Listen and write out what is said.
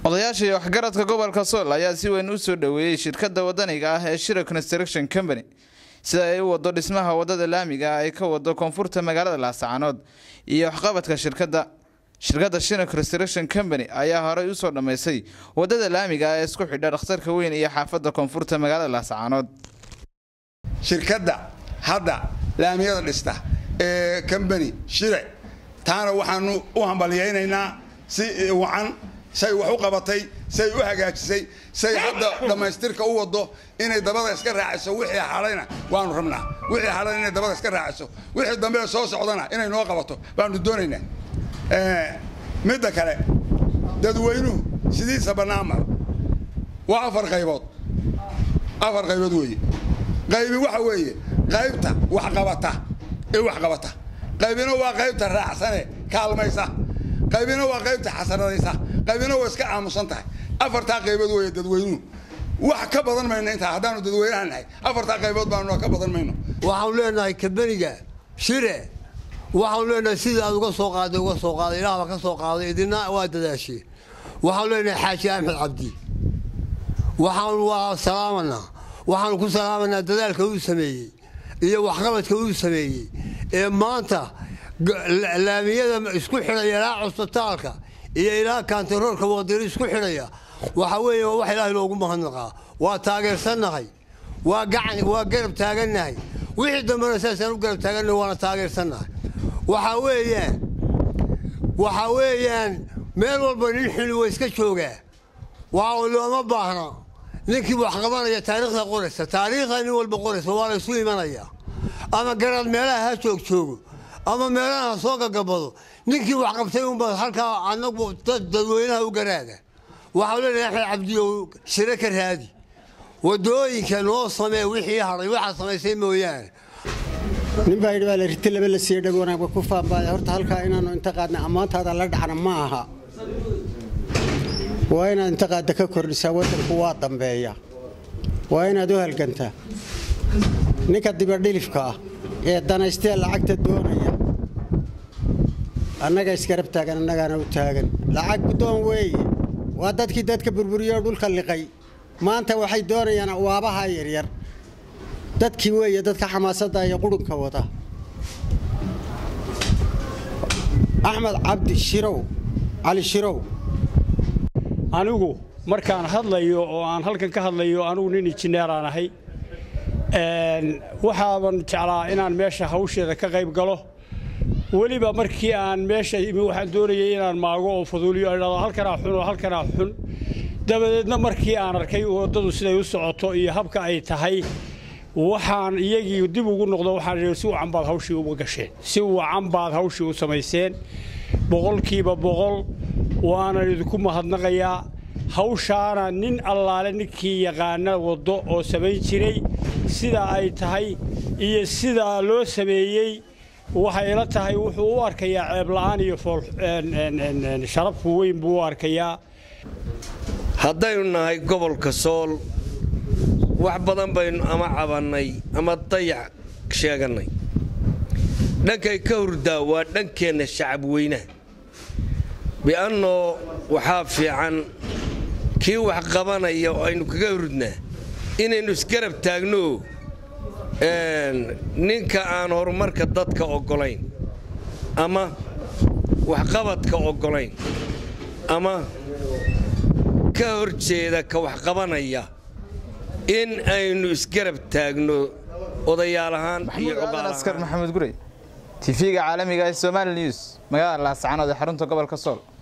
odayaasha iyo waxgaradka gobolka sool ayaa si weyn u soo dhoweeyey shirkadda wadaniga ah ee shira construction company sida ay u wado dhismaha wadada laamiga ah ay ka wado koonfurta magaalada laascaanood iyo waxqabadka shirkadda shirkadda shira construction company ayaa horey usoo dhammaysay wadada laamiga ah ee isku xidha dhakhtarka weyn iyo xaafadda koonfurta magaalada laascaanood shirkadda hadda laamiyada dhista ee combany shire taana waxaanu u hambalyaynaynaa si wacan say wax u qabatay say u hagaajisay say hadda dhammaystirka u wado inay dabada iska raaciso wixii hadhayna waanu rabnaa wixii hadhayna inay dabada iska raaciso wixii dambe soo socdana inay noo qabato baanu doonaynaa midda kale dadweynuhu sidiisa bannaanmar waa afar qaybood afar qaybood weeye qaybi waxa weeye qaybta waxqabata ee waxqabata qaybina waa qaybta raacsane kaalmaysa qaybina waa qaybta xasanadaysa qaybina waa iska aamusan tahay afartaa qaybood weeye dadweynuhu wax ka badan mayno intaa haddaanu dadweynaha nahay afartaa qaybood baanu ka badan mayno waxaanu leenahay kabeniga shire waxaanu leenahay sidii aad uga soo qaaday uga soo qaaday ilaah baa ka soo qaaday idina waa dadaashee waxaanu leenahay xaaji axmed cabdi waxaanu waa salaamanaa waxaanu ku salaamanaa dadaalka uu sameeyey iyo waxqabadka uu sameeyey ee maanta laamiyada isku xidhaya ilaa cusbitaalka iyo ilaa kantaroorka waqdiri isku xidhaya waxa weeye waa wax ilaahay loogu mahadnaqaa waa taageersannahay waa gacan waa garab taagannahay wixii dambena saasaan u garab taagannahay waana taageersannahay waxaa weeyaan waxaa weeyaan meel walba nin xuni waa iska joogaa waa looma baahna ninkii wax qabanaya taariikhda qoraysa taariikhda nin walba qoraysa waa la isu imanaya ama garaad meelaha ha joog joogo ama meelaha ha soo gagabado ninkii wax qabtay unba halkaa anagu dadweynaha u garaada waxaa leenahay axmed cabdiyo shire ka raadi wadooyinka noo samee wixii hadhay waxaa samaysay mooyaane nin baa yidhi baa la riti laba la siiye dhag wanaagba ku faanbaaya horta halkaa inaannu inta qaadna ammaantaada la dhacna ma aha waa inaad inta qaadda ka kordhisaa waddanku waa dambeeya waa inaad u halgantaa ninka dibadhilifka ah ee danaystee lacagta doonaya annaga isgarab taagan annagaana u taagan lacag guddoon weeye waa dadkii dadka burburiyo dhulka liqay maanta waxay doonayaan waabaha yaryar dadkii weeye dadka xamaasadda iyo qurunka wada axmed cabdi shirow cali shirow anigu markaan hadlayo oo aan halkan ka hadlayo anugu nin injineeraan ahay waxaaban jeclaa inaan meesha hawsheeda ka qayb galo weliba markii aan meesha imi waxaan doonayay inaan maago oo faduuliyo idhado halkanaa xun oo halkanaa xun dabadeedna markii aan arkay waddadu siday u socoto iyo habka ay tahay waxaan iyagii dib ugu noqdo waxaan idhi si wacan baad hawshii uga gasheen si wacan baad hawshii u samayseen boqolkiiba boqol waanan idinku mahadnaqayaa hawshaana nin allaale ninkii yaqaana waddo oo samayn jiray sida ay tahay iyo sidaa loo sameeyey waxay ila tahay wuxuu u arkayaa ceebla'aan iyo sharafku weyn buu u arkayaa haddaynu nahay gobolka sool wax badan baynu ama cabannay ama dayac sheegannay dhankay ka hurdaa waa dhankeenna shacab weynaha bi'annoo waxaa fiican kii wax qabanaya oo aynu kaga hurdnaa inaynu isgarab taagno ninka aan horumarka dadka oggolayn ama waxqabadka oggolayn ama ka hor jeeda ka waxqabanaya in aynu isgarab taagno odayaal ahaan iyo askar maxamed gurey tv-ga caalamiga ee somaali news magaalada laascaanood ee xarunta gobolka sool